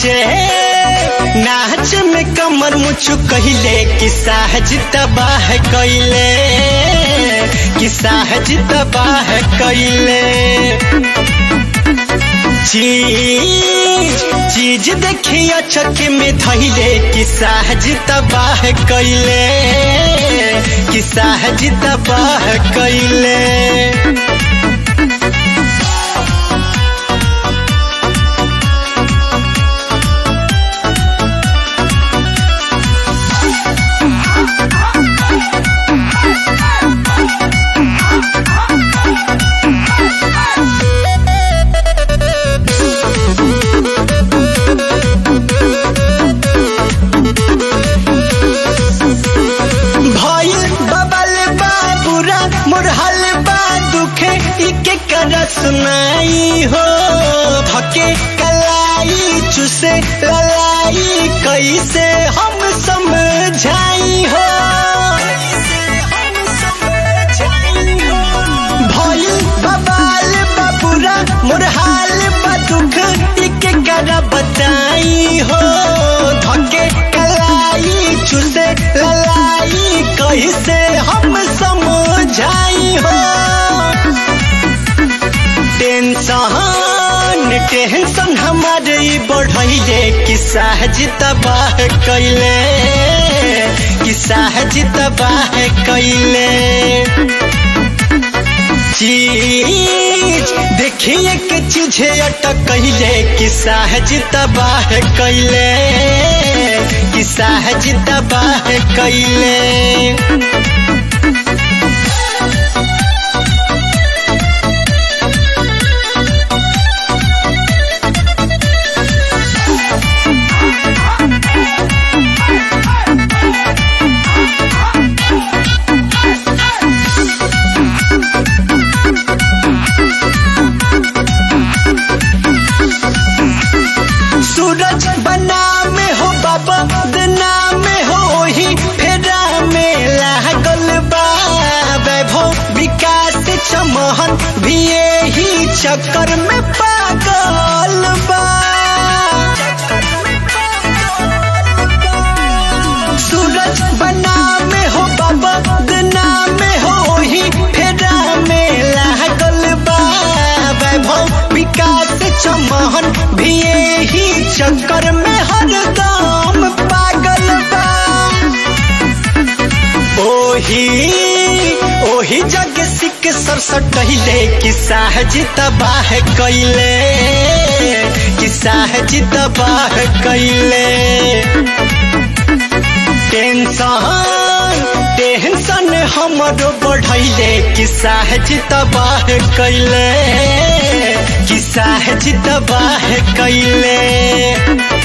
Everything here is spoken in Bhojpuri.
नाचे नाच में कमर मुछु कहले कि साहज तबाह कैले कि साहज तबाह कैले चीज चीज देखिया चक में धैले कि साहज तबाह कैले कि साहज तबाह कैले भइल बबल बा बुरा मुरहल बा दुखे इके कर सुनाई हो धके कलाई चुसे ललाई कैसे हम समझाई हो भइल बबाल बा बुरा मुरहाल बा दुख इके कर बताई हो धके कलाई चुसे ललाई कैसे हम समझाई हो टेंशन टेंशन हमारे ई बढ़ैले कि सहज तबाह कैले कि सहज तबाह कैले चीज देखिए के चीजे अटक कैले कि सहज तबाह कैले कि सहज तबाह कैले सूरज बना में हो बाबा दना में हो ही फेरा में लागल बा वैभव विकास चमहन भी यही चक्कर में पागल बा सूरज बना में हो बाबा दना में हो ही फेरा में लागल बा वैभव विकास चमहन भी यही चक्कर में हरदम पागल बा ओही ओही जग सिक सरसट टहिले कि साहज तबाह कैले कि साहज तबाह कैले टेंशन टेंशन हमरो बढ़ैले कि साहज तबाह कैले कि साहज तबाह कैले